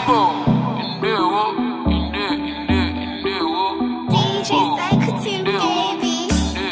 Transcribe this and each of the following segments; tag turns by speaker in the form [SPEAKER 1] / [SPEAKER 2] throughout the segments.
[SPEAKER 1] DJ Psycho Team, baby.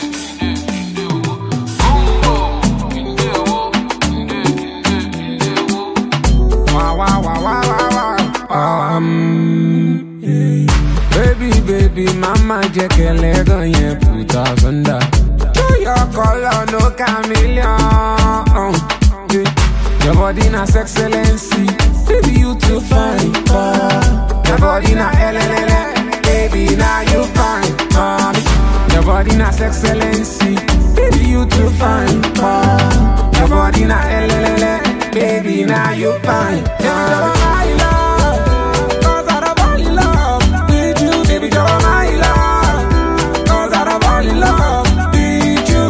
[SPEAKER 2] Wow, wow, wow, wow, wow, wow. Um, yeah. Baby, baby, mama jẹ́ kẹlẹ́ gan yẹn put us under. Show your color, no chameleon. Yeah. Your body na excellency, baby you too fine. Uh, your body na LLL, baby now you fine. Uh, your body na excellency, baby you too fine. Uh, your body na LLL, baby now you fine. Uh, my love, 'cause I don't fall in love with you, baby, you're my love. 'Cause I don't fall in love with you.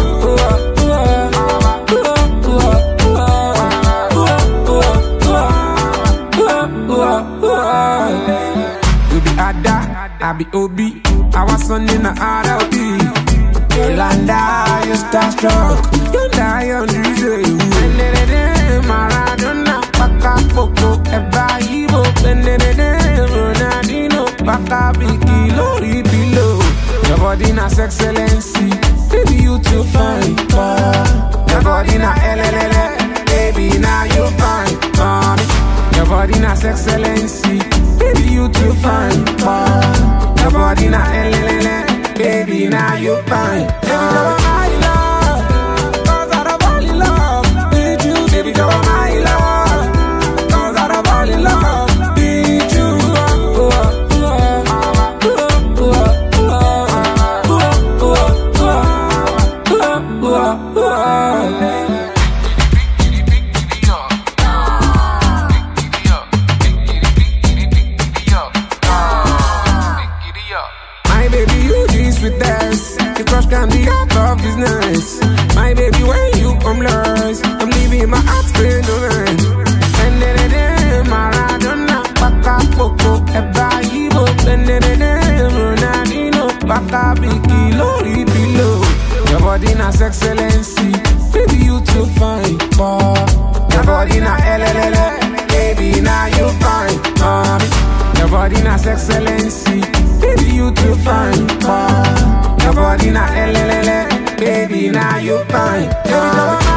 [SPEAKER 2] You be Ada, I be Obi. Our son in the RLB. Yolanda, you starstruck. You die on DJ. Maradona, Baka Poco, Eba Ibo, Ronaldinho, Baka Biki, Lori below. Your body na excellency, baby you too fine. Uh, your body na LLL, baby now you fine. Uh, your body na excellency, baby you too fine. Uh, your body na LLL, baby now you fine. Uh, my love, 'cause I don't fall in love with you, baby, you're my love. 'Cause I don't fall in love with you. My baby, you this with us. The crush can be out of business. My baby, when you come last, I'm leaving my heart straight away. And then then Maradona, Baka Poco, Eba Ibo, and then then Ronaldinho, Baka Biki, Lori below. Your body na excellency, baby you too fine. Boy. Your body na LLL, baby now you fine. Um, your body na excellency, baby you too fine. Boy. Your body na LLL, baby now you fine. Baby,